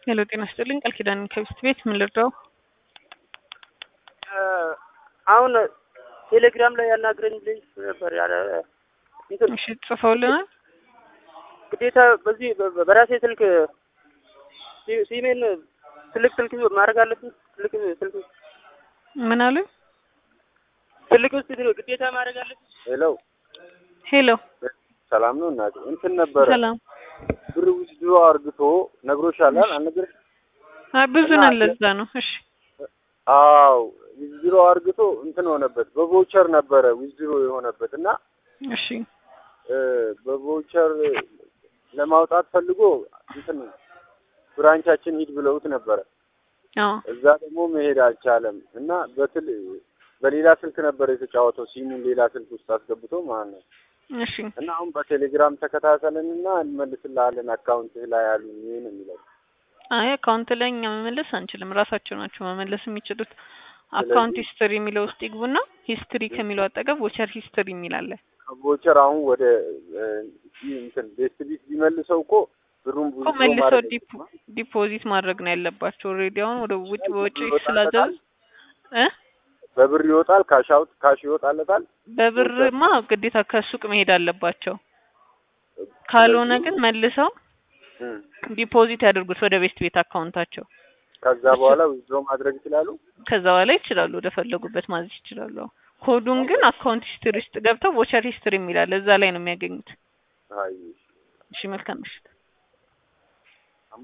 ሄሎ ጤና ይስጥልኝ ቃል ኪዳን ከቢስት ቤት ምን ልርዳው? አሁን ቴሌግራም ላይ ያናግረኝ ልጅ ነበር ያለ እንትን እሺ ጽፈውልናል። ግዴታ በዚህ በ- በራሴ ስልክ ሲ- ሲሜን ትልቅ ስልክ ማድረግ አለብኝ። ትልቅ ስልክ ምን አሉ? ትልቅ ውስጥ ግዴታ ማድረግ አለብኝ። ሄሎ ሄሎ ሰላም ነው እናቴ። እንትን ነበረ ሰላም። ብር ውስድሮ አርግቶ ነግሮሻል አልነገረሽ? አይ ብዙ ነን ለዛ ነው። እሺ አዎ ዊዝድሮ አርግቶ እንትን ሆነበት። በቮቸር ነበረ ዊዝድሮ የሆነበት እና እሺ እ፣ በቮቸር ለማውጣት ፈልጎ እንትን ብራንቻችን ሂድ ብለውት ነበረ። አዎ እዛ ደግሞ መሄድ አልቻለም እና በትል በሌላ ስልክ ነበር የተጫወተው። ሲሙን ሌላ ስልክ ውስጥ አስገብቶ ማለት ነው። እሺ እና አሁን በቴሌግራም ተከታተልን እና እንመልስልሃለን አካውንትህ ላይ ያሉ ይህን የሚለው አይ አካውንት ላይ እኛ መመለስ አንችልም። ራሳቸው ናቸው መመለስ የሚችሉት። አካውንት ሂስትሪ የሚለው ውስጥ ይግቡና ሂስትሪ ከሚለው አጠገብ ቮቸር ሂስትሪ የሚል አለ። ከቮቸር አሁን ወደ እ፣ ይህ እንትን ቤስት ቢት ቢመልሰው እኮ ብሩን ብዙ እኮ መልሰው ዲፖ- ዲፖዚት ማድረግ ነው ያለባቸው። ኦልሬዲ አሁን ወደ ውጭ በውጭ ስላዘዙ እ በብር ይወጣል፣ ካሽ አውት ካሽ ይወጣለታል። በብርማ ግዴታ ከሱቅ መሄድ አለባቸው። ካልሆነ ግን መልሰው እም፣ ዲፖዚት ያደርጉት ወደ ቤስት ቤት አካውንታቸው። ከዛ በኋላ ዊዝድሮ ማድረግ ይችላሉ። ከዛ በኋላ ይችላሉ፣ ወደ ፈለጉበት ማዘዝ ይችላሉ። ኮዱን ግን አካውንት ሂስትሪ ውስጥ ገብተው ቮቸር ሂስትሪ የሚላል እዛ ላይ ነው የሚያገኙት። አይ እሺ መልካም ምሽት።